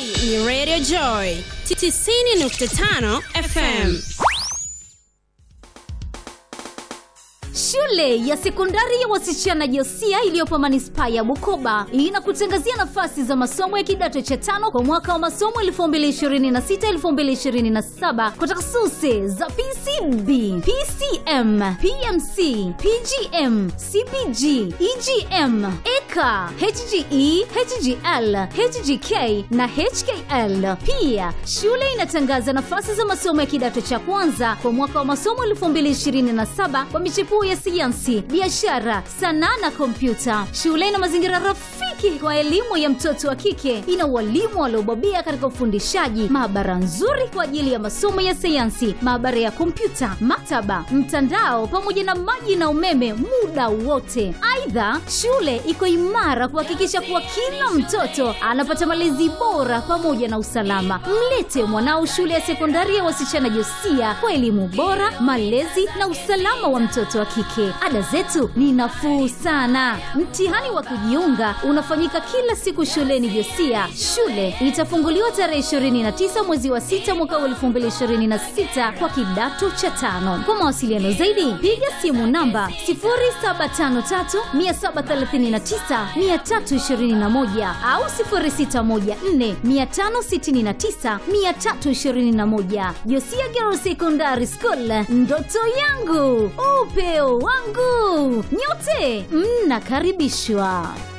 Hii ni Radio Joy 90.5 FM. Shule ya sekondari ya wasichana Josia iliyopo manispaa ya Bukoba inakutangazia nafasi za masomo ya kidato cha tano kwa mwaka wa masomo 2026-2027 kwa takhasusi za PCB, PCM, PMC, PGM, CPG, EGM, EKA, HGE, HGL, HGK na HKL. Pia shule inatangaza nafasi za masomo ya kidato cha kwanza kwa mwaka wa masomo 2027 kwa michepuo ya sayansi, biashara, sanaa na kompyuta. Shule ina mazingira rafiki kwa elimu ya mtoto wa kike. Ina walimu waliobobea katika ufundishaji, maabara nzuri kwa ajili ya masomo ya sayansi, maabara ya kompyuta, maktaba, mtandao pamoja na maji na umeme muda wote. Aidha, shule iko imara kuhakikisha kuwa kila mtoto anapata malezi bora pamoja na usalama. Mlete mwanao shule ya sekondari ya wasichana Josia kwa elimu bora, malezi na usalama wa mtoto wa kike. Ada zetu ni nafuu sana. Mtihani wa kujiunga unafanyika kila siku shuleni Josia. Shule itafunguliwa tarehe 29 mwezi wa 6 mwaka wa 2026 kwa kidato cha tano. Kwa mawasiliano zaidi, piga simu namba 0753739321 au 0614569321. Josia Girls Secondary School, ndoto yangu, upeo wangu. Nyote mnakaribishwa.